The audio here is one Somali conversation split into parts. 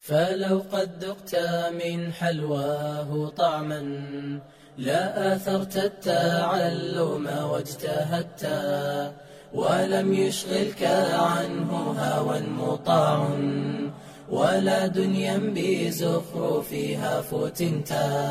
فلو قد ذقت من حلواه طعما لا آثرت التعلم واجتهدت ولم يشغلك عنه هوى مطاع ولا دنيا بزخرفها فتنت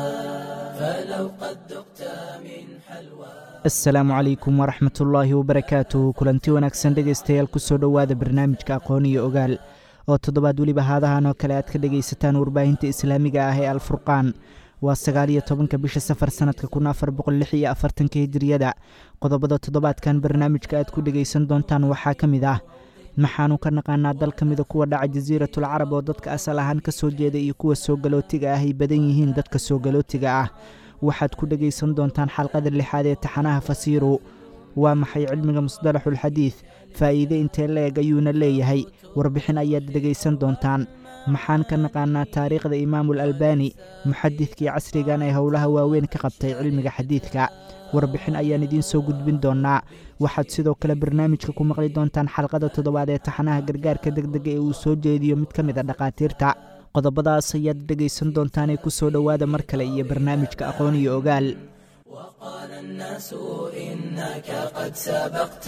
فلو قد ذقت من حلواه asalaamu calaykum waraxmat ullaahi wabarakaatuh kulanti wanaagsan dhegaystayaal kusoo dhowaada barnaamijka aqoon iyo ogaal oo toddobaad weliba haadahan oo kale aad ka dhegaysataan warbaahinta islaamiga ah ee alfurqaan waa sagaal iyo tobanka bisha safar sanadka kun afar boqol lix iyo afartanka hijiriyada qodobada toddobaadkan barnaamijka aad ku dhegaysan doontaan waxaa ka mid ah maxaanu ka naqaanaa dal ka mida kuwa dhaca jasiiratul carab oo dadka asal ahaan ka soo jeeda iyo kuwa soo galootiga ah ay badan yihiin dadka soo galootiga ah waxaad ku dhegaysan doontaan xalqada lixaad ee taxanaha fasiiru waa maxay cilmiga musdalaxulxadiid faa'iide intee la-eg ayuuna leeyahay warbixin ayaad dhegaysan doontaan maxaan ka naqaanaa taariikhda imaamul albani muxadidkii casrigan ee howlaha waaweyn ka qabtay cilmiga xadiidka warbixin ayaan idiin soo gudbin doonnaa waxaad sidoo kale barnaamijka ku maqli doontaan xalqada toddobaad ee taxanaha gargaarka degdega ee uu soo jeediyo mid ka mid a dhakhaatiirta qodobadaas ayaad dhegaysan doontaanee ku soo dhowaada mar kale iyo barnaamijka aqoon iyo ogaal وقال الناس إنك قد سبقت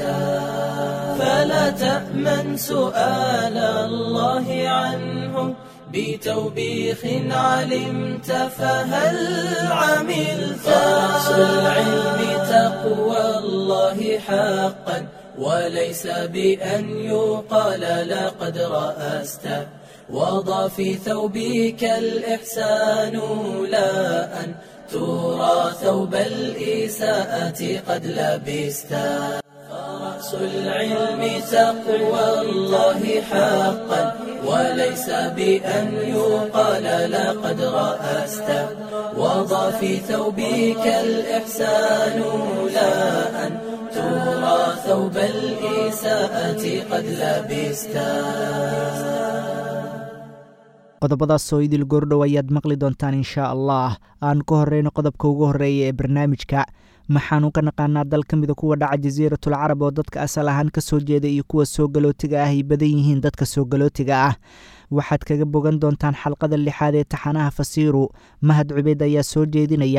فلا تأمن سؤال الله عنه بتوبيخ علمت فهل عملت رأس العلم تقوى الله حقا وليس بأن يقال لقد رأست وضع في ثوبك الإحسان لا أن ترى ثوب الإساءة قد لبست فرأس العلم تقوى الله حقا وليس بأن يقال لقد رأست وضع في ثوبك الإحسان لا أن ترى ثوب الإساءة قد لبست qodobadaasoo idil goordhow ayaad maqli doontaan inshaa allah aan ka horreyno qodobka ugu horreeya ee barnaamijka maxaanu ka naqaanaa dal ka mida kuwa dhaca jasiiratul carab oo dadka asal ahaan ka soo jeeda iyo kuwa soo galootiga ah ay badan yihiin dadka soo galootiga ah waxaad kaga bogan doontaan xalqada lixaad ee taxanaha fasiiru mahad cubeyd ayaa soo jeedinaya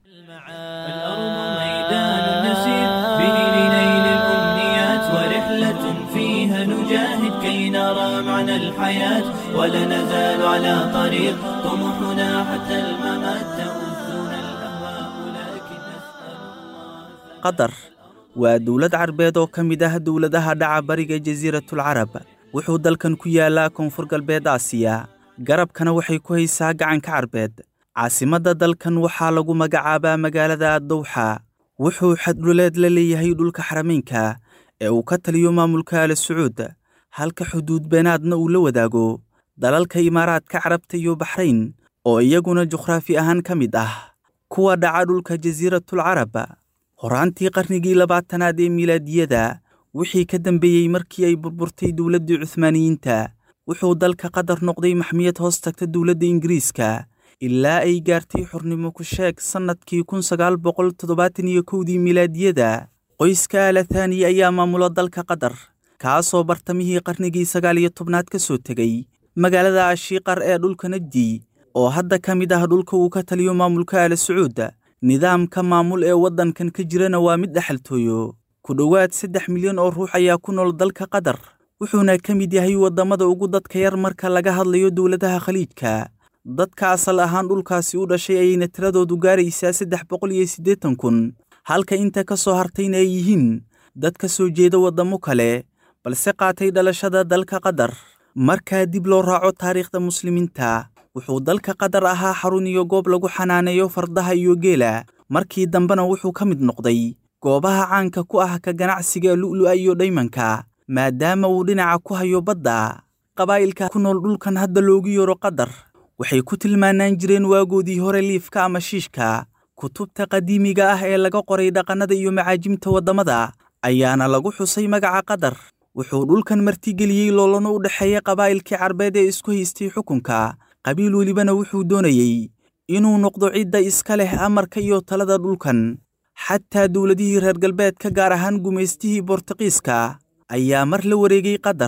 فيها نجاهد كي نرى معنى الحياة ولا نزال على طريق طموحنا حتى الممات تؤذنا الأهواء لكن نسأل الله qatar waa dowlad carbeed oo ka mid ah dowladaha dhaca bariga jasiiratul carab wuxuu dalkan ku yaalaa koonfur galbeed aasiya garabkana waxay ku haysaa gacanka carbeed caasimadda dalkan waxaa lagu magacaabaa magaalada dowxa wuxuu xadhuleed la leeyahay dhulka xarameynka ee uu ka taliyo maamulka ala sacuud halka xuduud beenaadna uu la wadaago dalalka imaaraadka carabta iyo baxrayn oo iyaguna juqhraafi ahaan ka mid ah kuwa dhaca dhulka jasiiratul carab horaantii qarnigii labaatanaad ee milaadiyada wixii ka dambeeyey markii ay burburtay dowladdii cuhmaaniyiinta wuxuu dalka qatar noqday maxmiyad hoos tagta dowladda ingiriiska ilaa ay gaartay xornimo ku sheeg sannadkii kun sagaal boqol toddobaatan iyo kowdii milaadiyada qoyska alathani ayaa maamula dalka qatar kaasoo bartamihii qarnigii sagaal iyo tobnaad ka soo tegey magaalada ashiiqar ee dhulka najdi oo hadda ka mid ah dhulka uu ka taliyo maamulka ala sacuud nidaamka maamul ee waddankan ka jirana waa mid dhexaltooyo ku dhowaad saddex milyan oo ruux ayaa ku nool dalka qatar wuxuuna ka mid yahay waddamada ugu dadka yar marka laga hadlayo dowladaha khaliijka dadka asal ahaan dhulkaasi u dhashay ayayna tiradoodu gaaraysaa saddex boqol iyo siddeetan kun halka inta ka soo hartayna ay yihiin dad ka soo jeeda waddamo kale balse qaatay dhalashada dalka qatar markaa dib loo raaco taariikhda muslimiinta wuxuu dalka qatar ahaa xarun iyo goob lagu xanaaneeyo fardaha iyo geela markii dambena wuxuu ka mid noqday goobaha caanka ku ah ka ganacsiga lu'lu'a iyo dhaymanka maadaama uu dhinaca ku hayo badda qabaa'ilka ku nool dhulkan hadda loogu yeero qatar waxay ku tilmaanaan jireen waagoodii hore liifka ama shiishka kutubta qadiimiga ah ee laga qoray dhaqannada iyo macaajimta waddamada ayaana lagu xusay magaca qatar wuxuu dhulkan martigeliyey loolano u dhexeeya qabaa'ilkii carbeed ee isku haystay xukunka qabiil welibana wuxuu doonayey inuu noqdo cidda iska leh amarka iyo talada dhulkan xataa dowladihii reer galbeedka gaar ahaan gumaystihii bortuqiiska ayaa mar la wareegay qatar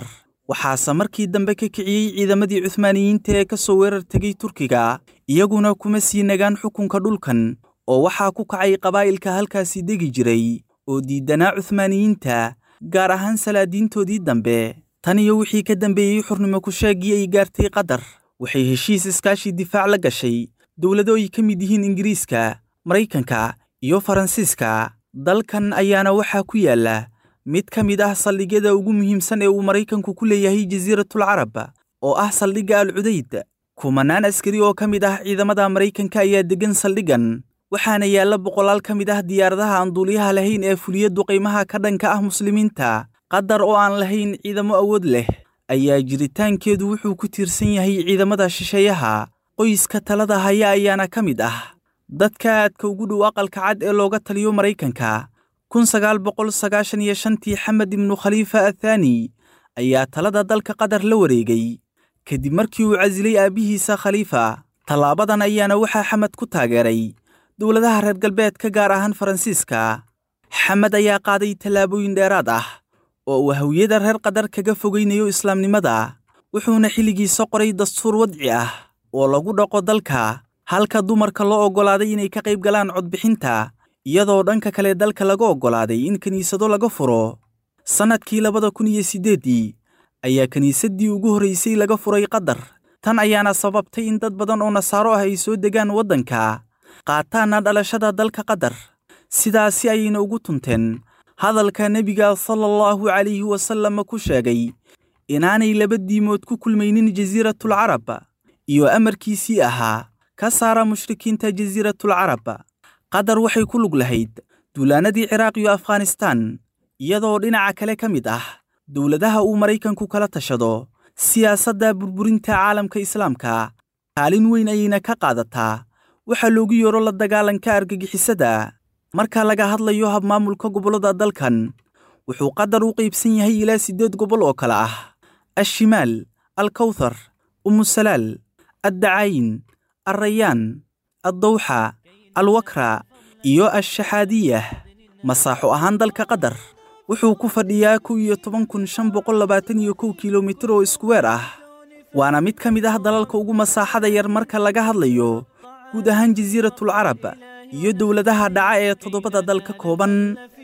waxaase markii dambe ka kiciyey ciidamadii cuhmaaniyiinta ee ka soo weerar tegay turkiga iyaguna kuma sii nagaan xukunka dhulkan oo waxaa ku kacay qabaa'ilka halkaasi degi jiray oo diiddanaa cuhmaaniyiinta gaar ahaan salaadiintoodii dambe tan iyo wixii ka dambeeyey xurnimo kusheegii ay gaartay qatar waxay heshiis iskaashi difaac la gashay dowlado ay ka mid yihiin ingiriiska maraykanka iyo faransiiska dalkan ayaana waxaa ku yaalla mid ka mid ah saldhigyada ugu muhiimsan ee uu maraykanku ku leeyahay jasiiratul carab oo ah saldhigga al cudayd kumanaan askari oo ka mid ah ciidamada maraykanka ayaa deggan saldhiggan waxaana yaalla boqolaal ka mid ah diyaaradaha aan duuliyaha lahayn ee fuliya duqaymaha ka dhanka ah muslimiinta qatar oo aan lahayn ciidamo awood leh ayaa jiritaankeedu wuxuu ku tiirsan yahay ciidamada shisheeyaha qoyska talada haya ayaana ka mid ah dadka aadka ugu dhow aqalka cad ee looga taliyo maraykanka kun sagaal boqol sagaashan iyo shantii xamed ibnu khaliifa athaani ayaa talada dalka qatar la wareegay kadib markii uu casilay aabbihiisa khaliifa tallaabadan ayaana waxaa xamed ku taageeray dowladaha reer galbeedka gaar ahaan faransiiska xamed ayaa qaaday tallaabooyin dheeraad ah oo uu hawiyada reer qatar kaga fogaynayo islaamnimada wuxuuna xilligiisa qoray dastuur wadci ah oo lagu dhaqo dalka halka dumarka loo oggolaaday inay ka qayb galaan codbixinta iyadoo dhanka kale dalka laga oggolaaday in kiniisado laga furo sannadkii labada kun iyo siddeeddii ayaa kiniisaddii ugu horraysay laga furay qatar tan ayaana sababtay in dad badan oo nasaaro ah ay soo degaan waddanka qaataanna dhalashada dalka qatar sidaasi ayayna ugu tunteen hadalka nebiga sala allahu calayhi wasallam ku sheegay inaanay laba diimood ku kulmaynin jasiiratul carab iyo amarkiisii ahaa ka saara mushrikiinta jasiiratul carab qatar waxay ku lug lahayd duulaannadii ciraaq iyo afghanistaan iyadoo dhinaca kale ka mid ah dowladaha uu maraykanku kala tashado siyaasadda burburinta caalamka islaamka kaalin weyn ayayna ka qaadataa waxaa loogu yeero la dagaalanka argagixisada marka laga hadlayo habmaamulka gobollada dalkan wuxuu qatar u qaybsan yahay ilaa siddeed gobol oo kale ah ashimaal alkawthar umusalaal addacaayin alrayaan addawxa alwakra iyo ashaxaadiyah masaaxo ahaan dalka qatar wuxuu ku fadhiyaa kow iyo toban kun shan boqol labaatan iyo kow kilomitir oo iskuweer ah waana mid ka mid ah dalalka ugu masaaxada yar marka laga hadlayo guud ahaan jasiiratul carab iyo dowladaha dhaca ee toddobada dal ka kooban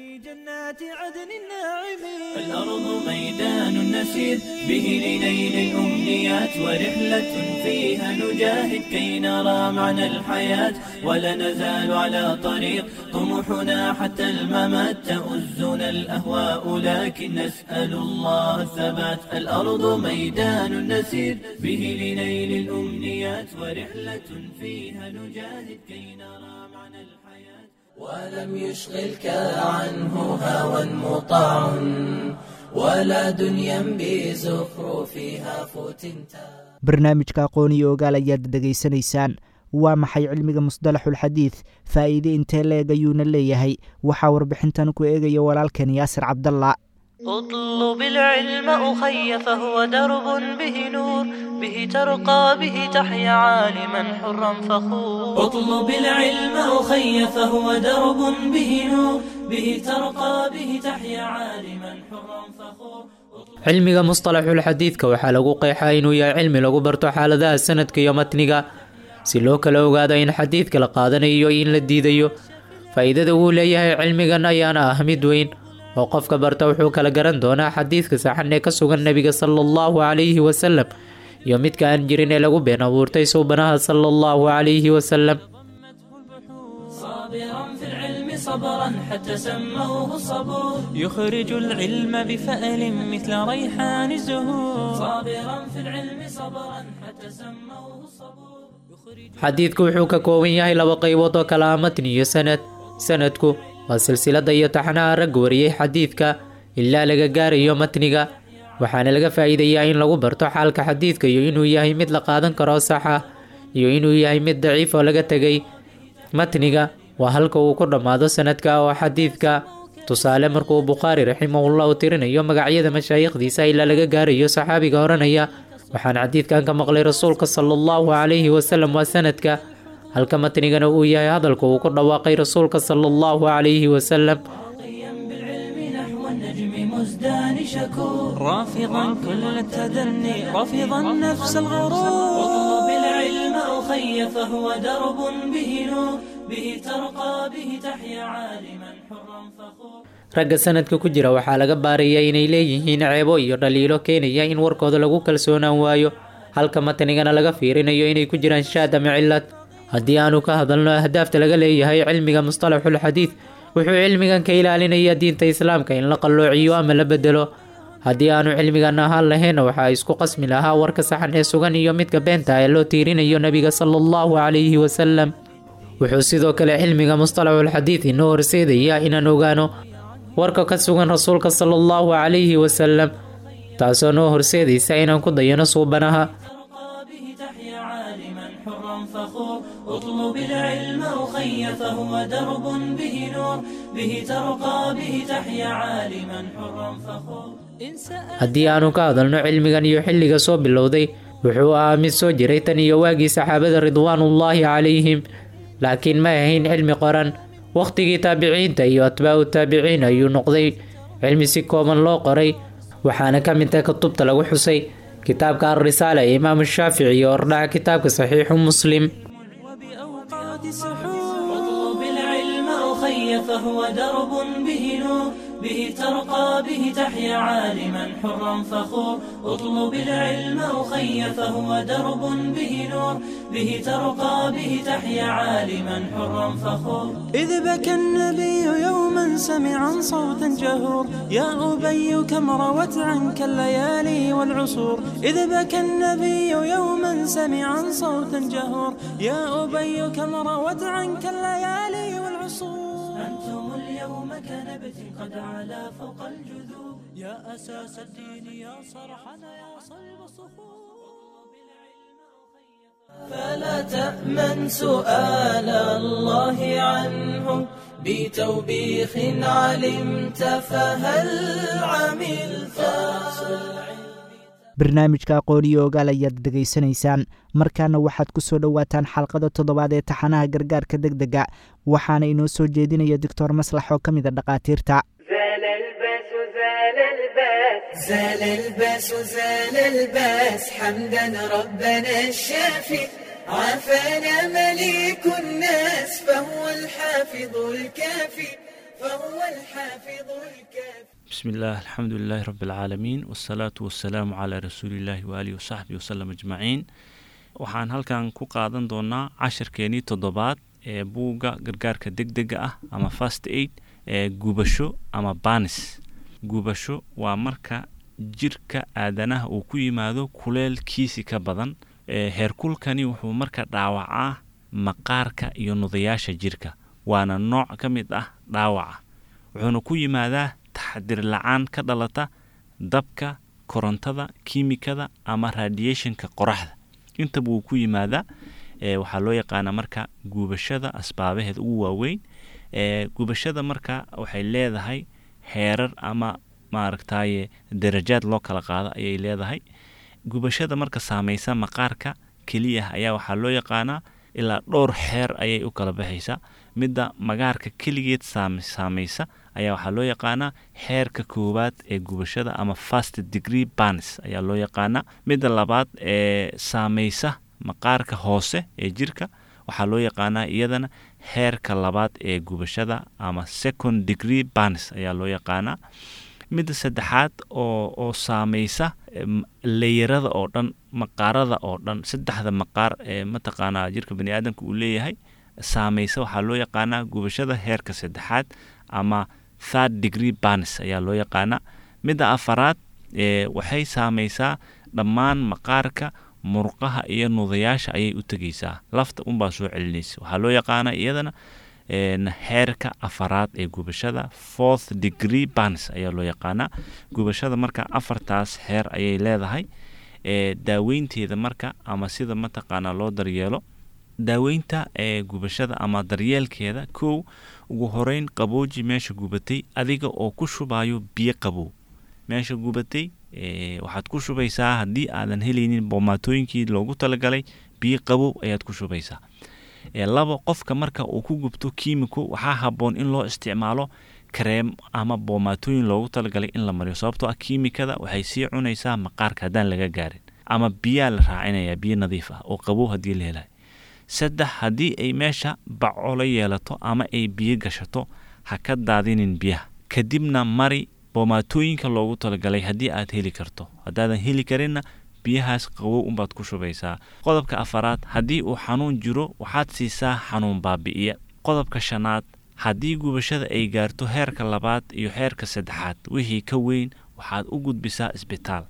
الأرض ميدان نسير به لنيل الأمنيات ورحلة فيها نجاهد كي نرى معنى الحياة ولا نزال على طريق طموحنا حتى الممات تؤزنا الأهواء لكن نسأل الله الثبات الأرض ميدان نسير به لنيل الأمنيات ورحلة فيها نجاهد كي نرى معنى الحياة ولم يشغلك عنه هوى مطاع ولا دنيا بزخرفها فتنتا barnaamijka aqoon iyo ogaal ayaad dhegaysanaysaan waa maxay cilmiga musdalaxulxadiid faa'iide intee leeg ayuuna leeyahay waxaa warbixintan ku eegaya walaalkan yaasir cabdalla اطلب العلم أخي فهو درب به نور به ترقى به تحيا عالما حرا فخور اطلب العلم أخي فهو درب به نور به ترقى به تحيا عالما حرا فخور cilmiga mustalaxul xadiidka waxaa lagu qeexaa inuu yahay cilmi lagu barto xaaladaha sanadka iyo matniga si loo kala ogaado in xadiidka la qaadanayo iyo in la diidayo faa'iidada uu leeyahay cilmigan ayaana ah mid weyn oo qofka barta wuxuu kala garan doonaa xadiidka saxan ee ka sugan nebiga sala allahu calayhi wasalam iyo midka aan jirin ee lagu been abuurtay suubanaha sala allahu calayhi wasalam صابرا في العلم صبرا حتى سموه الصبور يخرج العلم بفأل مثل ريحان الزهور صابرا في العلم صبرا حتى سموه الصبور xadiidku wuxuu ka kooban yahay laba qaybood oo kala ah matni iyo sanad sanadku waa silsilada iyo taxnaha ragga wariyey xadiidka ilaa laga gaarayo matniga waxaana laga faa'iidayaa in lagu barto xaalka xadiidka iyo inuu yahay mid la qaadan karo sax ah iyo inuu yahay mid daciif oo laga tegay matniga waa halka uu ku dhammaado sanadka oo xadiidka tusaale markuu bukhaari raximahullahu tirinayo magacyada mashaayikhdiisa ilaa laga gaarayo saxaabiga oranaya waxaan xadiidkan ka maqlay rasuulka sala allahu calayhi wasalam waa sanadka halka matnigana uu yahay hadalka uu ku dhawaaqay rasuulka sala allahu calayhi wasalam طيا بالعلم نحو النجم بالمزدان شكور رافضا كل التدني رافضا نفس الغرور اطلب العلم أخي فهو درب به نور به ترقى به تحيا عالما حرا فخور ragga sanadka ku jira waxaa laga baarayaa inay leeyihiin ceebo iyo dhaliilo keenaya in warkooda lagu kalsoonaan waayo halka matnigana laga fiirinayo inay ku jiraan shaad ama cilad haddii aanu ka hadalno ahdaafta laga leeyahay cilmiga mustalaxul xadiid wuxuu cilmigan ka ilaalinayaa diinta islaamka in la qalloociyo ama la bedelo haddii aanu cilmigan ahaan lahayn waxaa isku qasmi lahaa warka saxan ee sugan iyo midka beenta ee loo tiirinayo nebiga sala allahu calayhi wasalam wuxuu sidoo kale cilmiga mustalaxul xadiid inoo horseedayaa inaan ogaano warka ka sugan rasuulka sala allahu calayhi wasalam taasoo noo horseedaysa inaan ku dayano suubanaha ترقى به تحيا عالما حرا فخور اطلب العلم أخي فهو درب به نور به ترقى به تحيا عالما حرا فخور إن سألت haddii aanu ka hadalno cilmigan iyo xilliga soo bilowday wuxuu ahaa mid soo jiray tan iyo waagii saxaabada ridwaanullaahi calayhim laakiin ma ahayn cilmi qoran wakhtigii taabiciinta iyo atbaacu taabiciin ayuu noqday cilmi si kooban loo qoray waxaana ka mid ah kutubta lagu xusay kitaabka alrisaala ee imaamu shaafici iyo ordhaca kitaabka saxiixu muslim وبأوقات السحور اطلب العلم أخي فهو درب به نور به ترقى به تحيا عالما حرا فخور اطلب العلم أخي فهو درب به نور به ترقى به تحيا عالما حرا فخور إذ بكى النبي يوما سمعا صوتا جهور يا أبي كم روت عنك الليالي والعصور إذ بكى النبي يوما سمعا صوتا جهور يا أبي كم روت عنك الليالي والعصور أنتم اليوم كنبت قد علا فوق الجذور يا أساس الدين يا صرحنا يا صلب الصخور فلا تأمن سؤال الله عنه بتوبيخ علمت فهل عملت barnaamijka aqooniyo ogaal ayaad dhegaysanaysaan markaana waxaad ku soo dhowaataan xalqada toddobaad ee taxanaha gargaarka deg dega waxaana inoo soo jeedinaya doctor maslax oo ka mida dhakhaatiirta زال الباس زال الباس زال الباس زال الباس حمدا ربنا الشافي عافانا مليك الناس فهو الحافظ الكافي فهو الحافظ الكافي بسم الله الحمد لله رب العaalamiin wالsalaatu wasalaamu calaa rasuulillahi waalihi wasaxbi wasalam ajmaciin waxaan halkan ku qaadan doonaa cashirkeenii toddobaad ee buugga gargaarka deg dega ah ama fast aid ee gubasho ama banis gubasho waa marka jirka aadanaha uu ku yimaado kuleelkiisi ka badan ee heerkulkani wuxuu marka dhaawacaa maqaarka iyo nudayaasha jirka waana nooc ka mid ah dhaawaca wuxuuna ku yimaadaa taxadir la-aan ka dhalata dabka korontada kiimikada ama radiationka qoraxda intaba wuu ku yimaadaa e, waxaa loo yaqaanaa marka gubashada asbaabaheeda ugu waaweyn e, gubashada marka waxay leedahay heerar ama maaragtaye darajaad loo kala qaado ayay leedahay gubashada marka saameysa maqaarka keliya ayaa waxaa loo yaqaanaa ilaa dhowr xeer ayay u kala baxaysaa midda magaarka keligeed saameysa ayaa waxaa loo yaqaanaa xeerka koowaad ee gubashada ama fast degree banis ayaa loo yaqaanaa midda labaad ee saameysa maqaarka hoose ee jirka waxaa loo yaqaanaa iyadana xeerka labaad ee gubashada ama second degree banis ayaa loo yaqaanaa midda saddexaad oo oo saameysa leyarada oo dhan maqaarada oo dhan saddexda maqaar ee mataqaanaa jirka bani aadamka uu leeyahay saameysa waxaa loo yaqaanaa gubashada heerka saddexaad ama third degree banis ayaa loo yaqaanaa midda afaraad ee waxay saameysaa dhammaan maqaarka murqaha iyo nudayaasha ayay u tegeysaa lafta unbaa soo celinaysa waxaa loo yaqaanaa iyadana xeerka afaraad ee gubashada fourth degree banis ayaa loo yaqaanaa gubashada marka afartaas xeer ayay leedahay ee daaweynteeda marka ama sida mataqaanaa loo daryeelo daaweynta ee gubashada ama daryeelkeeda kow ugu horeyn qabooji meesha gubatay adiga oo ku shubayo biyo qabow meesha gubatay waxaad ku shubaysaa haddii aadan helaynin boomaatooyinkii loogu talagalay biyo qabow ayaad ku shubaysaa laba qofka marka uu ku gubto kiimiko waxaa haboon in loo isticmaalo kareem ama boomaatooyin loogu talagalay in la mariyo sababtoo ah kiimikada waxay sii cunaysaa maqaarka haddaan laga gaarin ama biyaa la raacinaya biyo nadiif ah oo qabow haddii la helayo saddex haddii ay meesha baco la yeelato ama ay biyo gashato ha ka daadinin biyaha kadibna mari boomaatooyinka loogu talagalay haddii aad heli karto haddaadan heli karinna biyahaas qabow unbaad ku shubaysaa qodobka afaraad haddii uu xanuun jiro waxaad siisaa xanuun baabi'iya qodobka shanaad haddii gubashada ay gaarto heerka labaad iyo heerka saddexaad wixii ka weyn waxaad u gudbisaa isbitaal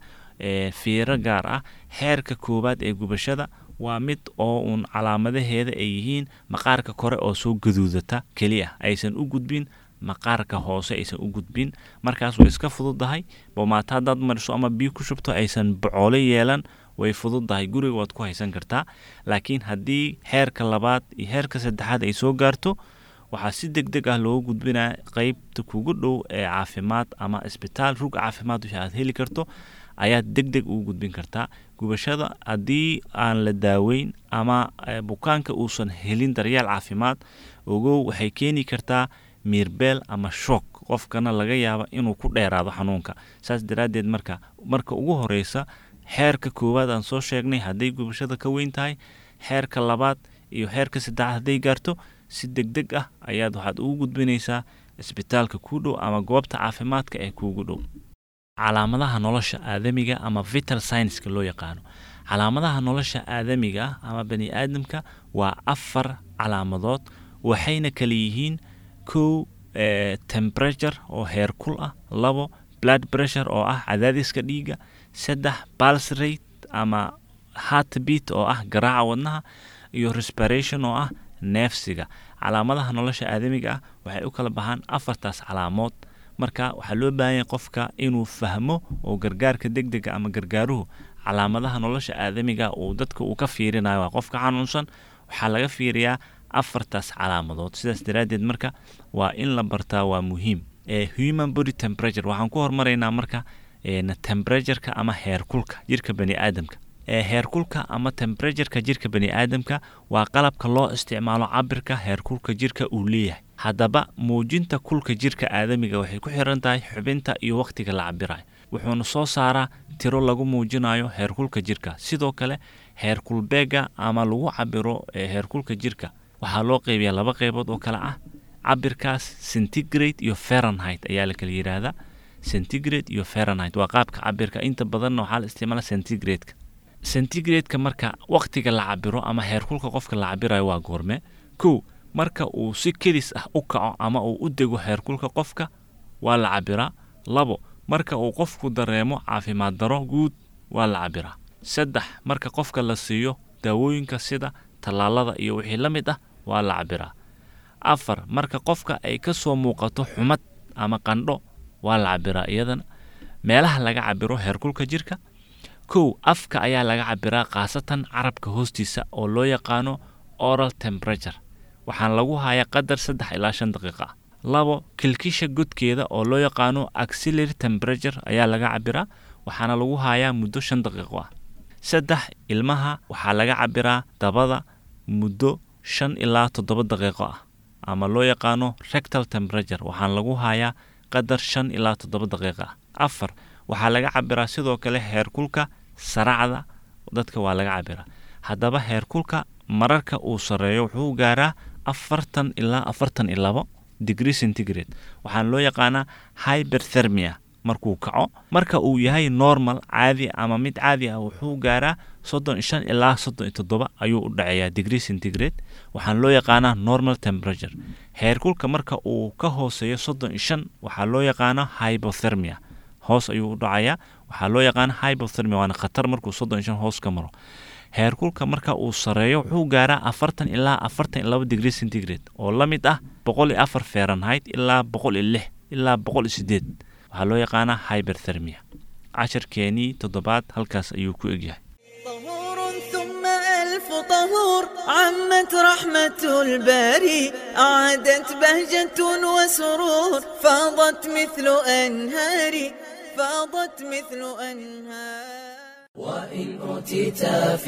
fiiro gaar ah heerka koowaad ee gubashada waa mid oo uun calaamadaheeda ay yihiin maqaarka kore oo soo gaduudata keliya aysan u gudbin maqaarka hoose aysan u gudbin markaas way iska fududahay boomaato haddaad mariso ama biyo ku shubto aysan bocoole yeelan way fududahay guriga waad ku haysan kartaa laakiin haddii heerka labaad iyo heerka saddexaad ay soo gaarto waxaa si deg deg ah loogu gudbinaya qeybta kugu dhow ee caafimaad ama isbitaal rug caafimaad wixii aad heli karto ayaad deg deg ugu gudbin kartaa gubashada haddii aan la daaweyn ama bukaanka uusan helin daryeel caafimaad ogow waxay keeni kartaa miirbeel ama shook qofkana laga yaaba inuu ku dheeraado xanuunka saas daraaddeed marka marka ugu horeysa xeerka koowaad aan soo sheegnay hadday gubashada ka weyn tahay xeerka labaad iyo xeerka saddexaad hadday gaarto si deg deg ah ayaad waxaad ugu gudbinaysaa isbitaalka kuu dhow ama goobta caafimaadka ee kuugu dhow calaamadaha nolosha aadamiga ama vital scienska loo yaqaano calaamadaha nolosha aadamiga ah ama bani aadamka waa afar calaamadood waxayna kala yihiin kow temperature oo heerkul ah labo blood pressure oo ah cadaadiska dhiigga saddex pulse rate ama heartbeat oo ah garaaca wadnaha iyo respiration oo ah neefsiga calaamadaha nolosha aadamiga ah waxay u kala baxaan afartaas calaamood marka waxaa loo baahanya qofka inuu fahmo oo gargaarka deg dega ama gargaaruhu calaamadaha nolosha aadamiga uu dadka uu ka fiirinayo waa qofka xanuunsan waxaa laga fiiriyaa afartaas calaamadood sidaas daraaddeed marka waa in la bartaa waa muhiim human body temperature waxaan ku hormaraynaa marka temperatureka ama heerkulka jirka bani aadamka heerkulka ama temperatureka jirka bani aadamka waa qalabka loo isticmaalo cabirka heerkulka jirka uu leeyahay haddaba muujinta kulka jirka aadamiga waxay ku xiran tahay xubinta iyo wakhtiga la cabirayo wuxuuna soo saaraa tiro lagu muujinayo heerkulka jirka sidoo kale heerkulbeega ama lagu cabiro heerkulka jirka waxaa loo qeybiyaa laba qeybood oo kale ah cabirkaas centigrade iyo fahrenheit ayaa la kala yidhaahdaa centigrade iyo fahrenheit waa qaabka cabirka inta badanna waxaa la isticmaala centigrade-ka centigrade-ka marka wakhtiga la cabiro ama heerkulka qofka la cabirayo waa goorme kow marka uu si kedis ah u kaco ama uu u dego heerkulka qofka waa la cabiraa labo marka uu qofku dareemo caafimaad daro guud waa la cabiraa saddex marka qofka la siiyo daawooyinka sida tallaalada iyo wixii la mid ah waa la cabiraa afar marka qofka ay ka soo muuqato xumad ama qandho waa la cabiraa iyadana meelaha laga cabiro heerkulka jirka kow afka ayaa laga cabiraa khaasatan carabka hoostiisa oo loo yaqaano oral temperature waxaana lagu hayaa qadar saddex ilaa shan daqiiqa ah labo kilkisha godkeeda oo loo yaqaano axillary temperature ayaa laga cabiraa waxaana lagu hayaa muddo shan daqiiqo ah saddex ilmaha waxaa laga cabiraa dabada muddo shan ilaa toddoba daqiiqo ah ama loo yaqaano rectal temperature waxaana lagu hayaa qadar shan ilaa toddoba daqiiqa ah afar waxaa laga cabiraa sidoo kale heerkulka saracda dadka waa laga cabiraa haddaba heerkulka mararka uu sarreeyo wuxuu gaaraa afartan ilaa afartan iyo labo degree centigrade waxaana loo yaqaanaa hyberthermia markuu kaco marka uu yahay normal caadi ama mid caadi ah wuxuu gaaraa soddon iyo shan ilaa soddon iyo toddoba ayuu u dhaceeyaa degree centigrade waxaana loo yaqaanaa normal temperature heerkulka marka uu ka hooseeyo soddon iyo shan waxaa loo yaqaanaa hypothermia hoos ayuu u dhacayaa waxaa loo yaqaana hypothermia waana khatar markuu soddon iyo shan hoos ka maro heerkulka marka uu sareeyo wuxuu gaaraa afartan ilaa afartan iyo laba degree centigrade oo la mid ah boqol iyo afar fahrenheit ilaa boqol iyo lix ilaa boqol iyo sideed waxaa loo yaqaanaa hyberthermia casharkeenii toddobaad halkaas ayuu ku egyahay طهور ثم ألف طهور عمت رحمة الباري أعادت بهجة وسرور فاضت مثل أنهار فاضت مثل أنهار وإن أوتيت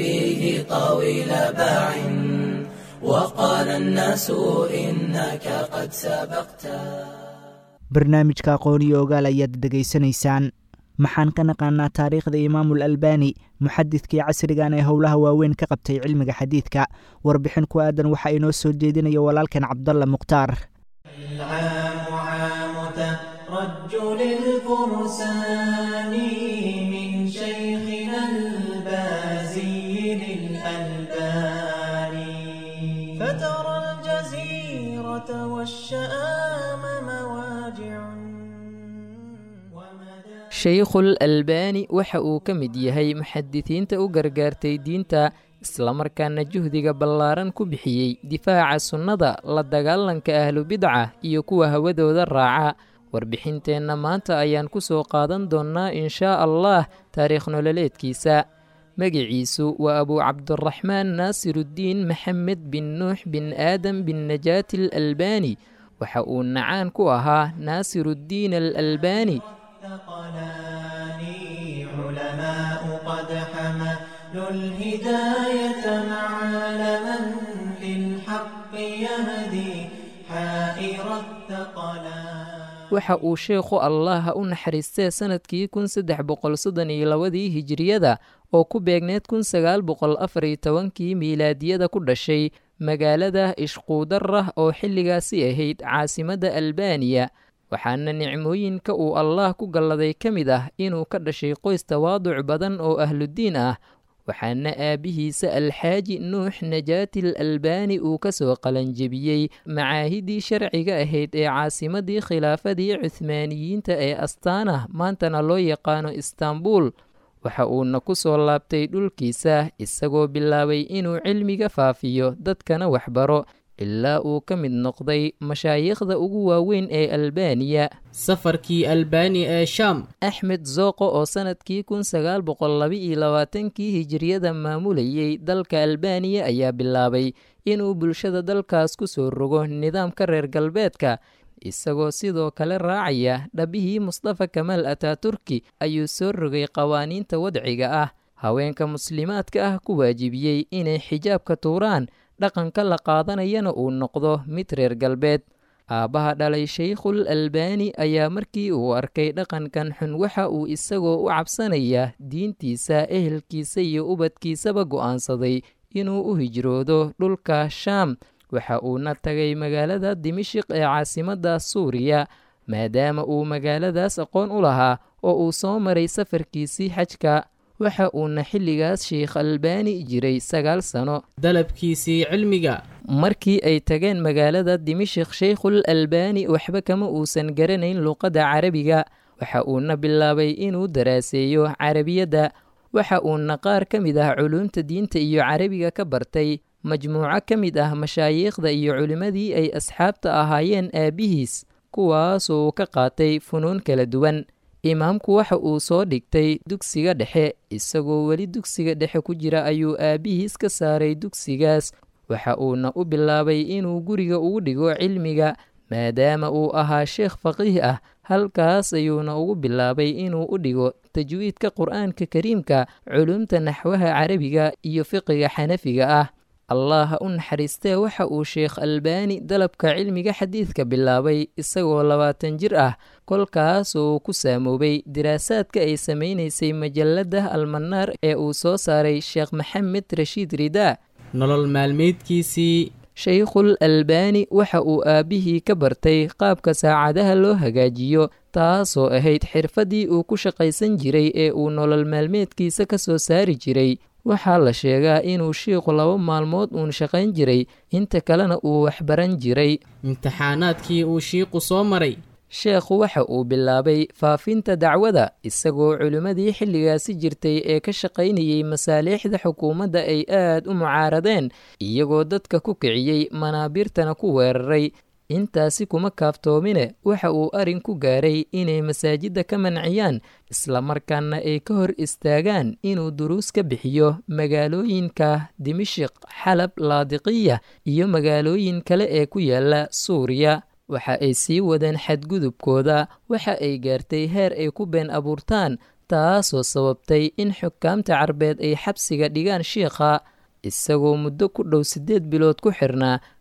فيه طويل باع وقال الناس إنك قد سبقت barnaamijka aqoon iyo ogaal ayaad dhegaysanaysaan maxaan ka naqaanaa taariikhda imaamul albani muxadidkii casrigan ee howlaha waaweyn ka qabtay cilmiga xadiidka warbixin ku aadan waxaa inoo soo jeedinaya walaalkan cabdalla mukhtaar العام عام ترجل الفرسان من شيخنا البازي للألباني فترى الجزيرة والشآم مواجع ومدى shaykhul albaani waxa uu ka mid yahay muxadisiinta u gargaartay diinta islamarkaana juhdiga ballaaran ku bixiyey difaaca sunnada la dagaalanka ahlubidca iyo kuwa hawadooda raaca warbixinteenna maanta ayaan ku soo qaadan doonnaa inshaa allah taariikh nololeedkiisa magiciisu waa abuu cabdiraxmaan naasiruddiin maxamed bin nuux bin aadam bin najaati alalbaani waxa uu nacaan ku ahaa naasiruddiin alalbaani ثقلان علماء قد حملوا الهداية معلما للحق يهدي حائر الثقلان waxa uu sheekhu allaha u naxariistee sannadkii kun saddex boqol soddon iyo labadii hijiriyada oo ku beegneed kun sagaal boqol afar iyo tobankii miilaadiyada ku dhashay magaalada ishquudarah oo xilligaasi ahayd caasimadda albaaniya waxaana nicmooyinka uu allaah ku galladay ka mid ah inuu ka dhashay qoys tawaaduc badan oo ahludiin ah waxaana aabbihiisa alxaaji nuux najaatil albaani uu ka soo qalanjebiyey macaahidii sharciga ahayd ee caasimadii khilaafadii cuhmaaniyiinta ee astaanah maantana loo yaqaano istaanbul waxa uuna ku soo laabtay dhulkiisa isagoo bilaabay inuu cilmiga faafiyo dadkana waxbaro ilaa uu ka mid noqday mashaayiikhda ugu waaweyn ee albaaniya safarkii albaani ee shaam axmed zooqo oo sannadkii kun sagaal boqol laba-iyo labaatankii hijiriyada maamulayey dalka albaaniya ayaa bilaabay inuu bulshada dalkaas ku soo rogo nidaamka reer galbeedka isagoo sidoo kale raacaya dhabihii mustafa kamaal ataaturki ayuu soo rogay qawaaniinta wadciga ah haweenka muslimaadka ah ku waajibiyey inay xijaabka tuuraan dhaqanka la qaadanayana uu noqdo mid reer galbeed aabbaha dhalay shaykhul albaani ayaa markii uu arkay dhaqankan xun waxa uu isagoo u cabsanaya diintiisa ehelkiisa iyo ubadkiisaba go'aansaday inuu u hijroodo dhulka shaam waxa uuna tagay magaalada dimashiq ee caasimadda suuriya maadaama uu magaaladaas aqoon u lahaa oo uu soo maray safarkiisii xajka waxa uuna xilligaas sheikh albaani jiray sagaal sano dalabkiisii cilmiga markii ay tageen magaalada dimashik shaykhul albaani waxba kama uusan garanayn luuqadda carabiga waxa uuna bilaabay inuu daraaseeyo carabiyadda waxa uuna qaar ka mid ah culuumta diinta iyo carabiga ka bartay majmuuco ka mid ah mashaayiikhda iyo culimmadii ay asxaabta ahaayeen aabbihiis kuwaasoo ka qaatay funuun kala duwan imaamku waxa uu soo dhigtay dugsiga dhexe isagoo weli dugsiga dhexe ku jira ayuu aabbihiis ka saaray dugsigaas waxa uuna u bilaabay inuu guriga ugu dhigo cilmiga maadaama uu ahaa sheekh faqiih ah halkaas ayuuna ugu bilaabay inuu u dhigo tajwiidka qur'aanka kariimka culumta naxwaha carabiga iyo fiqiga xanafiga ah allah u naxariistee waxa uu sheekh albaani dalabka cilmiga xadiidka bilaabay isagoo labaatan jir ah kolkaas uu ku saamoobay diraasaadka ay samaynaysay majalladda almanaar ee uu soo saaray sheekh maxamed rashiid ridaa nolol maalmeedkiisii shaykhul albaani waxa uu aabbihii ka bartay qaabka saacadaha loo hagaajiyo taasoo ahayd xirfaddii uu ku shaqaysan jiray ee uu nolol maalmeedkiisa ka soo saari jiray waxaa la sheegaa inuu shiikhu laba maalmood uun shaqayn jiray inta kalena uu waxbaran jiray imtixaanaadkii uu shiiqu soo maray sheekhu waxa uu bilaabay faafinta dacwada isagoo culimmadii xilligaasi jirtay ee ka shaqaynayey masaaliixda xukuumadda ay aad u mucaaradeen iyagoo dadka ku kiciyey manaabiirtana ku weeraray intaasi kuma kaaftoomine waxa uu arrin ku gaaray inay masaajidda ka manciyaan islamarkaana ay ka hor istaagaan inuu duruus ka bixiyo magaalooyinka dimashik xalab laadiqiya iyo magaalooyin kale ee ku yaala suuriya waxa ay sii wadeen xadgudubkooda waxa ay gaartay heer ay ku been abuurtaan taasoo sababtay in xukaamta carbeed ay xabsiga dhigaan shiikha isagoo muddo ku dhow siddeed bilood ku xirnaa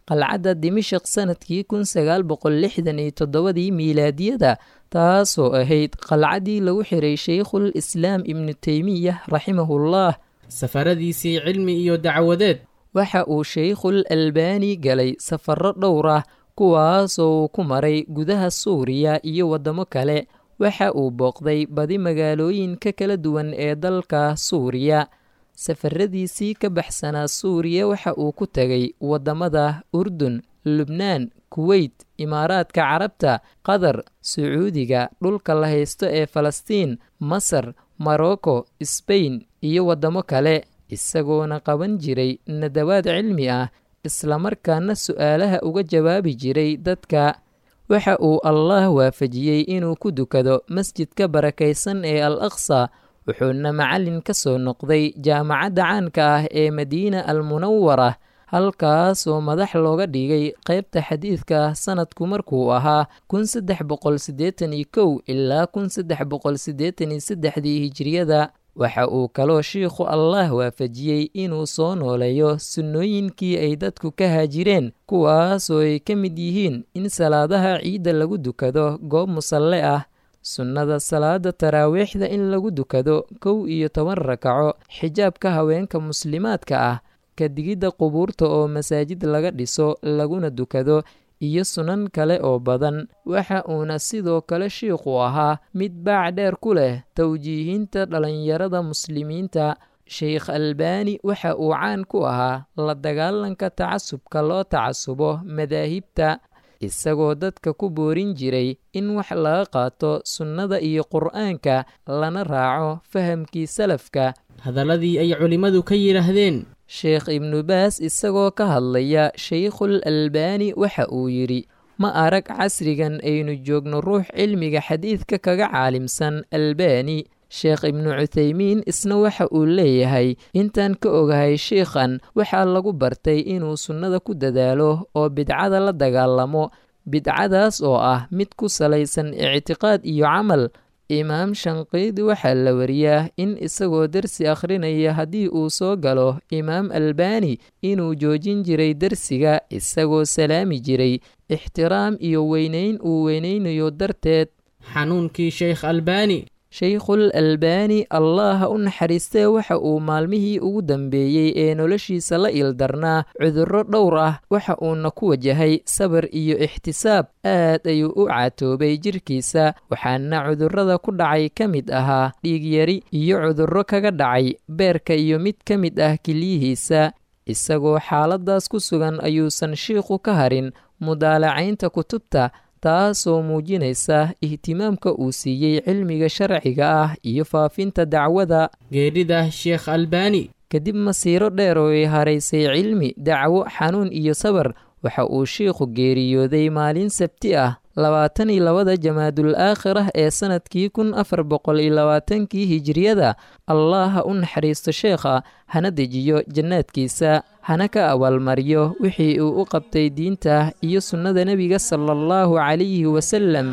qalcadda dimashik sanadkii kun sagaal boqol lixdan iyo toddobadii miilaadiyada taasoo ahayd qalcaddii lagu xiray sheikhul islaam ibnu teymiyah raximahullah safaradiisii cilmi iyo dacwadeed waxa uu sheikhul albaani galay safarro dhowr ah kuwaasoo uu ku maray gudaha suuriya iyo waddamo kale waxa uu booqday badi magaalooyinka kala duwan ee dalka suuriya safaradiisii ka baxsanaa suuriya waxa uu ku tegay waddamada urdun lubnaan kuweyt imaaraadka carabta qatar sacuudiga dhulka la haysto ee falastiin masar morocco sbain iyo waddamo kale isagoona qaban jiray nadawaad cilmi ah islamarkaana su'aalaha uga jawaabi jiray dadka waxa uu allah waafajiyey inuu ku dukado masjidka barakaysan ee al aqsa wuxuuna macallin ka soo noqday jaamacadda caanka ah ee madiina al munawara halkaasoo madax looga dhigay qaybta xadiidka sanadku markuu ahaa kun saddex boqol siddeetan iyo kow ilaa kun saddex boqol siddeetan iyo saddexdii hijiriyada waxa uu kaloo shiikhu allah waafajiyey inuu soo nooleeyo sunnooyinkii ay dadku ka haajireen kuwaasoo ay ka mid yihiin in salaadaha ciidda lagu dukado goob musalle ah sunnada salaada taraawiixda in lagu dukado kow iyo toban rakaco xijaabka haweenka muslimaadka ah kadigidda qubuurta oo masaajid laga dhiso laguna dukado iyo sunan kale oo badan waxa uuna sidoo kale shiikhu ahaa mid baac dheer ku leh towjiihinta dhallinyarada muslimiinta sheikh albaani waxa uu caan ku ahaa la dagaalanka tacasubka loo tacasubo madaahibta isagoo dadka ku boorin jiray in wax laga qaato sunnada iyo qur'aanka lana raaco fahamkii salafka hadalladii ay culimmadu ka yidhaahdeen sheekh ibnu baas isagoo ka hadlaya sheikhul albaani waxa uu yidhi ma arag casrigan aynu joogno ruux cilmiga xadiidka kaga caalimsan albaani sheekh ibnu cuthaymiin isna waxa uu leeyahay intaan ka ogahay sheikhan waxaa lagu bartay inuu sunnada ku dadaalo oo bidcada la dagaalamo bidcadaas oo ah mid ku salaysan ictiqaad iyo camal imaam shanqiidi waxaa la wariyaa in isagoo dersi akhrinaya haddii uu soo galo imaam albaani inuu joojin jiray dersiga isagoo salaami jiray ixtiraam iyo weynayn uu weynaynayo darteed xanuunkii sheekh albaani sheikhul albaani allah u naxariistee waxa uu maalmihii ugu dambeeyey ee noloshiisa la ildarnaa cudurro dhowr ah waxa uuna ku wajahay sabar iyo ixtisaab aad ayuu u caatoobay jirkiisa waxaana cudurrada ku dhacay ka mid ahaa dhiigyari iyo cudurro kaga dhacay beerka iyo mid ka mid ah keliyihiisa isagoo xaaladaas ku sugan ayuusan shiikhu ka harin mudaalacaynta kutubta taasoo muujinaysa ihtimaamka uu siiyey cilmiga sharciga ah iyo faafinta dacwada geedhida sheekh albaani kadib masiiro dheer oo ay haraysay cilmi dacwo xanuun iyo sabar waxa uu shiikhu geeriyooday maalin sabti ah labaatan iyo labada jamaadul aakhirah ee sannadkii kun afar boqol iyo labaatankii hijiriyada allah ha u naxariisto sheekha hana dejiyo jannaadkiisa hana ka abaalmariyo wixii uu u qabtay diinta iyo sunnada nebiga sala allahu calayhi wasalam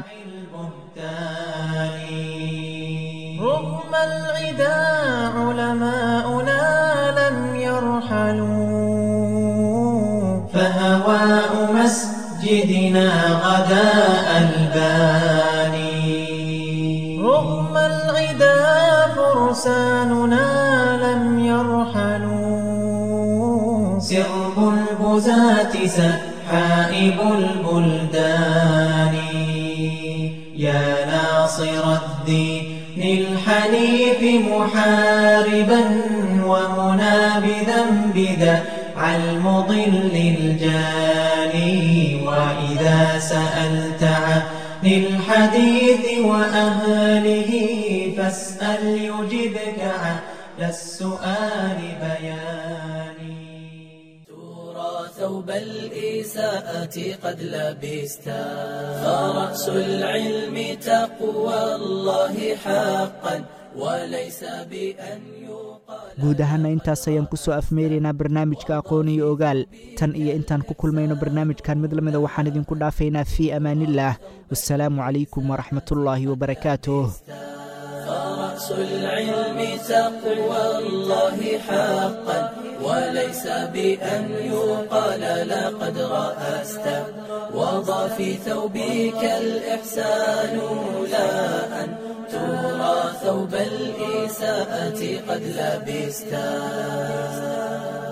رغم العدا علماؤنا لم يرحلوا فهواء مسجدنا غدا الباني رغم العدا فرساننا لم يرحلوا سرب البزاة سحائب البلدان يا ناصر الدين الحنيف محاربا ومنابذا بذا المضل الجاني وإذا سألت عن الحديث وأهله فاسأل يجبك على السؤال بياني ثوب الإساءة قد لبستا فرأس العلم تقوى الله حقا وليس بأن guud ahaana intaas ayaan ku soo afmeeraynaa barnaamijka aqoon iyo ogaal tan iyo intaan ku kulmayno barnaamijkan mid lamida waxaan idinku dhaafaynaa fii amaanillaah wassalaamu calaykum waraxmatullaahi wabarakaatuh رأس العلم تقوى الله حقا وليس بأن يقال لقد رأست وضع في ثوبك الإحسان لا أن ترى ثوب الإساءة قد لبستا